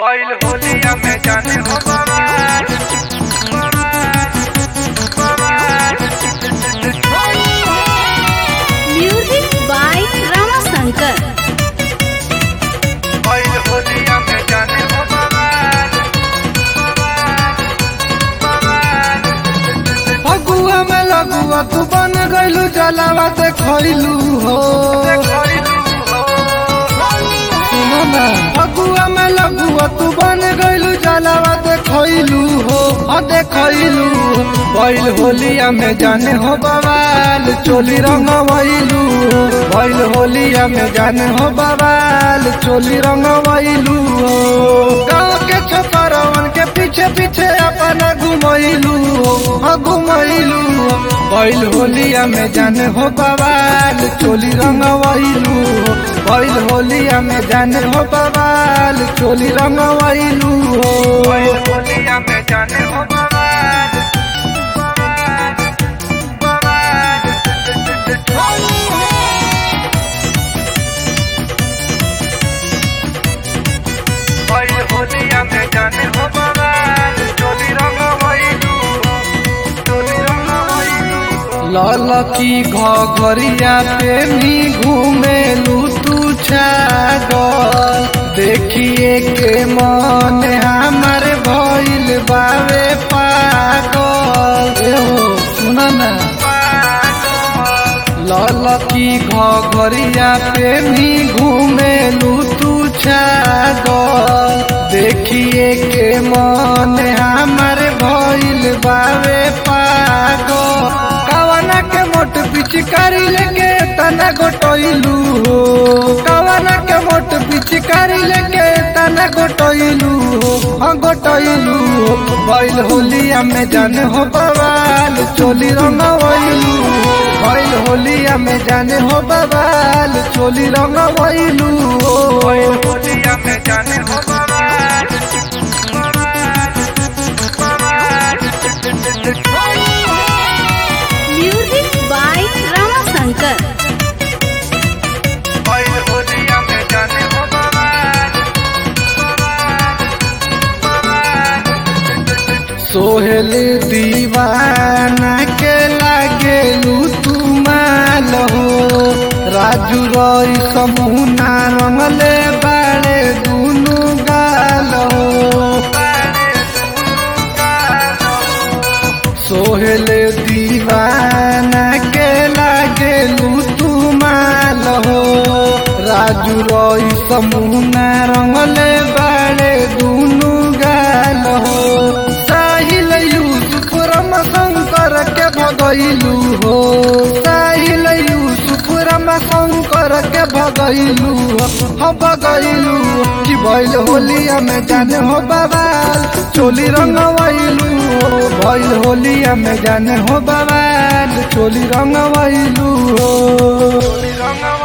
Oil होलिया में जाने हो बवाल Music by Ramasankar. Oil होलिया में जाने हो बवाल फगुआ में लगुआ तू बन गइलू जलावा ते खइलू हो सुनो ना फगुआ में लगुआ तू बन गइलू जलावा ते खइलू हो हो देखइलू बैल होलिया में जाने हो बवाल चोली रंगवइलू बैल होलिया में जाने हो बवाल चोली रंगवइलू हो गाँव के छोकरवन के पीछे पीछे अपना घुमइलू हो हाँ घुमइलू हो बैल होलिया में जाने हो बवाल चोली रंगवइलू हो बैल होलिया में जाने हो बवाल चोली रंगवइलू हो Oil होलिया में जाने हो बवाल Oil होलिया में जाने हो बवाल चोली रंग वैलू चोली रंग वैलू लाल की घरिया पे भी घूमेलू तू छागल देखिए के मन हमर भइल बावे पागल ए हो सुना ना लाल की घरिया पे भी घूमेलू तू छागल देखिए के मन हमर भइल बावे पागल कवना के मोट पिचकारी लेके तना गोटइलू हो कवना के मोट पिचकारी लेके तना गोटइलू हो हाँ गोटइलू हो बैल होलिया में जाने हो बवाल चोली रंगवइलू बैल होलिया में जाने हो बवाल चोली रंगवइलू हो Oil होलिया में जाने हो बवाल Music by Ramasankar. Oil होलिया में जाने हो बवाल सोहेल दीवाना के लागेलू तू माल हो राजू रई समूना रंगले बाड़े दुनु गाल हो सोहेल दीवाना के लागेलू तू माल हो राजू रई समूना रंगले बाड़े दुनु गाल हो साहिल यूसुफ रम शंकर के भगैलू हो साहिल यूसुफ रम शंकर के भगैलू हो हाँ भगैलू कि भैल होलिया में जाने हो बवाल चोली रंगवैलू हो भैल होलिया में जाने हो बवाल चोली रंगवैलू हो रंग